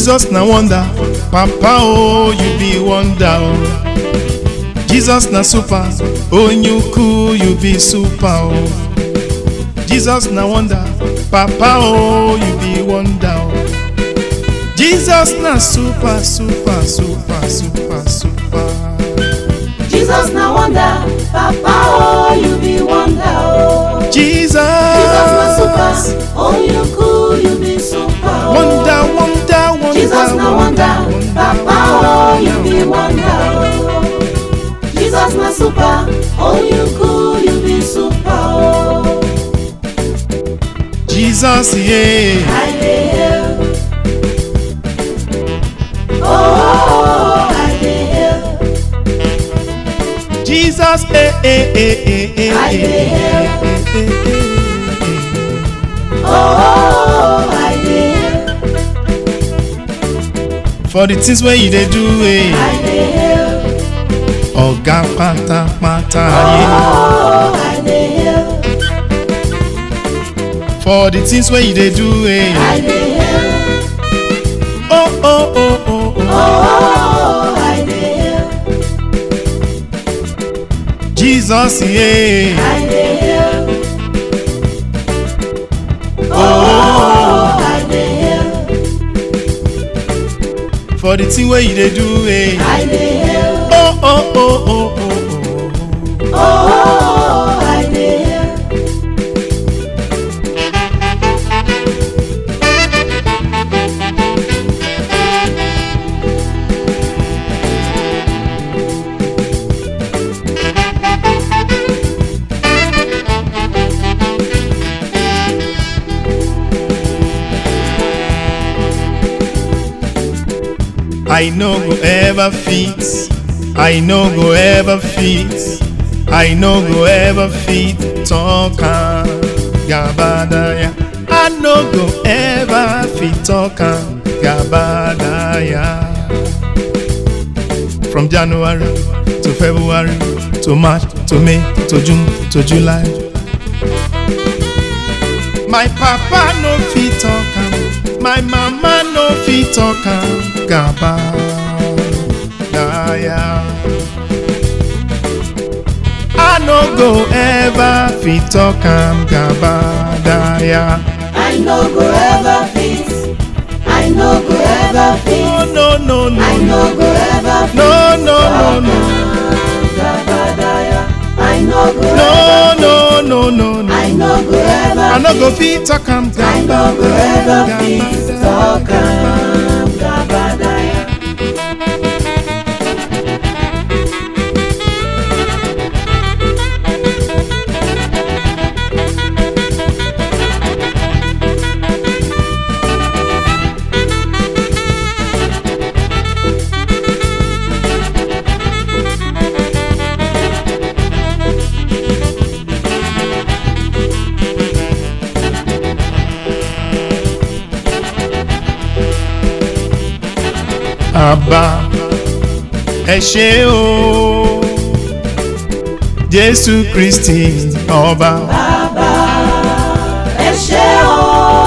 Jesus na wonder, Papa oh you be wonder oh. Jesus na super, onye ukwu you be super oh. Jesus na wonder, Papa oh you be wonder oh. Jesus na super super super super super. Jesus na wonder, Papa oh you be wonder oh. Jesus, Jesus na super, oh you cool you be super oh. wonder wonder wonder Jesus na wonder, Papa oh you be wonder oh. Jesus na super, oh you cool you be super oh. Jesus yeah. I dey hail. Oh, oh, I dey hail. Jesus eh eh eh eh eh I eh, dey hail. eh, eh, eh, eh. Oh, oh, I dey hail. For the things wey you dey do eh. I dey hail. Ọ̀gá pátápátá Oh, ayé. I dey hail. For the things wey you dey do eh. I dey hail. Oh oh oh oh oh. Oh, I dey hail. Jesus yeah. I dey hail. Oh, I dey hail. For the thing wey you dey do eh. I dey hail. Oh oh oh oh oh oh. Oh, I dey hail. I no go ever fit. I no go ever fit. I no go ever fit. Talk am gabadaya. I no go ever fit talk am gabadaya. From January to February to March to May to June to July. My papa no fit talk am, my mama no fit talk am gabadaya. I no go ever fit talk am gabadaya. I no go ever fit. I no go ever Oh fit. no no no I no go ever fit. no no no no Gabadaya. I no go no ever. no no no no. I no go ever. I no go fit. fit talk am I no go ever gabadaya. fit. Talk am Gabadaya. àbá ẹ ṣé o jésù kristi ọba Bàbá ẹ ṣé o.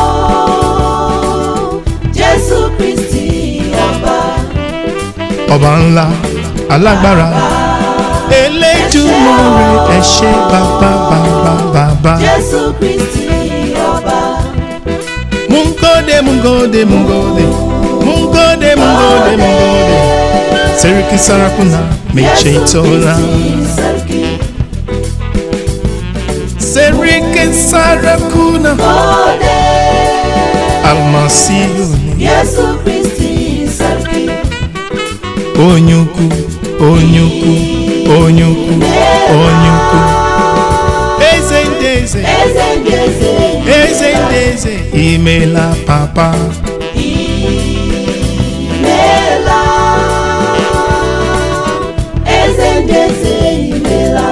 Jésù Kristi ọba. ọba ńlá alágbára eléjúmọ̀rẹ́ ẹ ṣé bàbá bàbá bàbá Jésù Kristi ọba. mungode mungode mungode mungode mungode mungode seriki sarakuna meche itola Sarki. seriki sarakuna Gode. almasihu Jésù Kristi Sarki. onye ukwu onye ukwu onye ukwu onye ukwu eze ndị eze Eze ndị eze. eze ndị eze imela papa Imela. Eze ndị eze imela.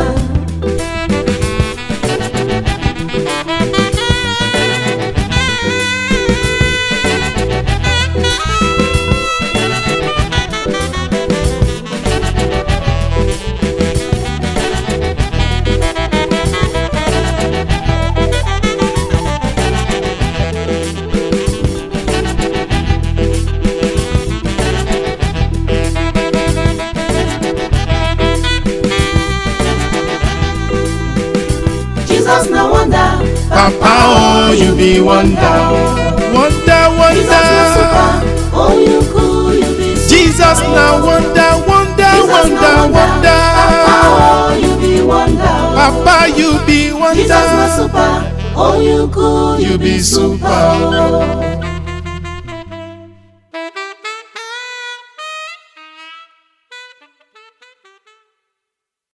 Papa, oh, you be wonder. Wonder, Jesus na wonder. super, oh you cool, you be super. Jesus na wonder, wonder, Jesus wonder, na wonder. Papa, oh you be wonder. Papa, you be Jesus na wonder. super, oh you cool, You you be be super. super. oh.